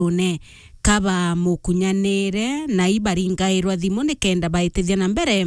une kaba mukunyanire na ibaringairwa thimu nikenda baitithia na mbere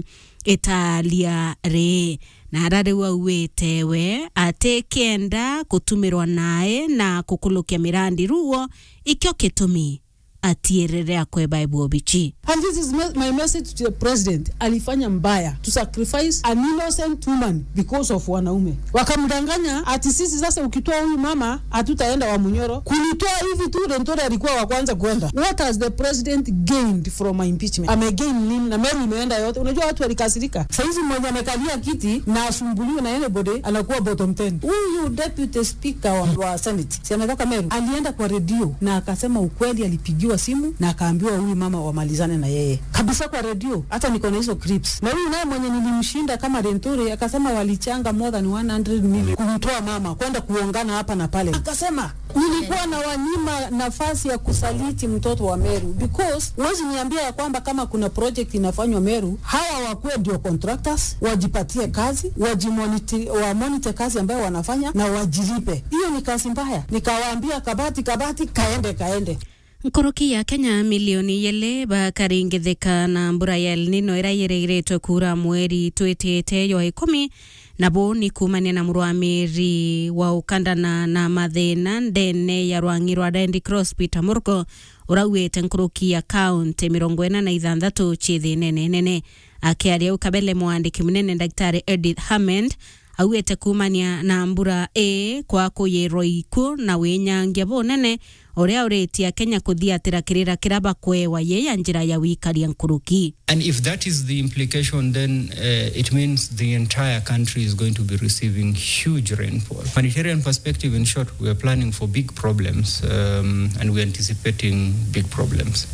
italia ri na ara riu auite we ati kenda kutumirwa nae na kukulukia mirandi ruo ikio kitumi atierere akwe Bible obichi And this is me- my message to the president. Alifanya mbaya to sacrifice an innocent woman because of wanaume. Wakamdanganya ati sisi sasa ukitoa huyu mama hatutaenda wa Munyoro. Kunitoa hivi tu Rentore alikuwa wa kwanza kwenda. What has the president gained from my impeachment? Amegain nini? Na Meru imeenda yote. Unajua watu walikasirika. Saizi mmoja amekalia kiti na asumbuliwe na anybody anakuwa bottom 10. Huyu deputy speaker wa, wa Senate si ametoka Meru, alienda kwa redio na akasema ukweli, alipigiwa simu na akaambiwa huyu mama wamalizane na yeye kabisa kwa redio. Hata niko na hizo clips. Na huyu naye mwenye nilimshinda kama Rentore akasema walichanga more than 100 million kumtoa mama kwenda kuongana hapa na pale. Akasema nilikuwa na wanyima nafasi ya kusaliti mtoto wa Meru because huwezi niambia ya kwamba kama kuna project inafanywa Meru, hawa wakuwe ndio contractors, wajipatie kazi, wajimoniti, wamonite kazi ambayo wanafanya na wajilipe. Hiyo ni kazi mbaya. Nikawaambia kabati kabati, kaende kaende. nkoroki ya kenya milioni yele bakaringithika na mbura ya El Nino ira yirigiritwe kura mweri twitite yo ikumi nabo ni kumania na murwamiri wa ukandana na mathina ndene ya rwangi rwa Daindi Cross Peter Murgo urauite nkoroki ya kaunti mirongo ina na ithanthatu chithi nene nene akiaria ukabele mwandiki munene daktari Edith Hammond auite kumania na mbura ĩ kwa kũyĩrwo iku na wĩnyangia bunene ũrĩa ũrĩtie Kenya kũthiatĩra kĩrĩra kĩraba kwewa yeya njĩra ya wĩikaria nkũrũki And if that is the implication, then uh, it means the entire country is going to be receiving huge rainfall. Humanitarian perspective, in short, we are planning for big problems um, and we're anticipating big problems.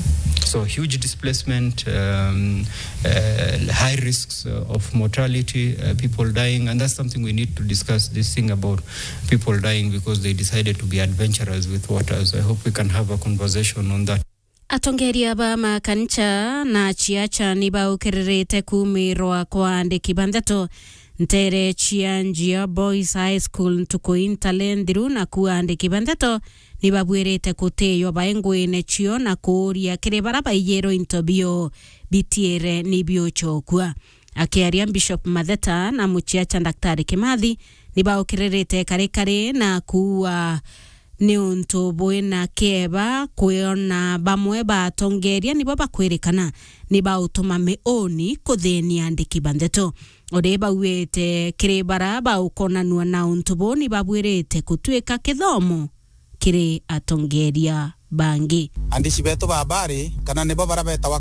So huge displacement, um, uh, high risks uh, of mortality, uh, people dying, and that's something we need to discuss. This thing about people dying because they decided to be adventurous with water. So I hope we can have a conversation on that. atongeria ba makancha na chiacha ni baukĩrĩrĩte kumirwa kwa andĩki bantheto ntere chianjia boys high school ntukuintale nthiru na kuwa andĩki bantheto ni babwĩrĩte kũtĩĩo baengwĩne chio na kũũria kĩrĩ bara baiyĩrwo into bio bitiĩre ni biochokua akiaria bishop matheta na muchiacha daktari kimathi ni baũkĩrĩrĩte karĩ karĩ na kuwa nĩ ũntũ bwĩna kĩeba kwĩona bamwe batongeria nibo bakwĩrĩkana nĩ baũtũma mĩũni kũthĩnia andĩki bantheto ũrĩ bauĩte kĩrĩ bara baũkonanua na ũntũ bũ nĩ babwĩrĩte kũtuĩka kĩthomo kĩrĩ atongeria bangi andici betu ba habari kana nibo bara betawa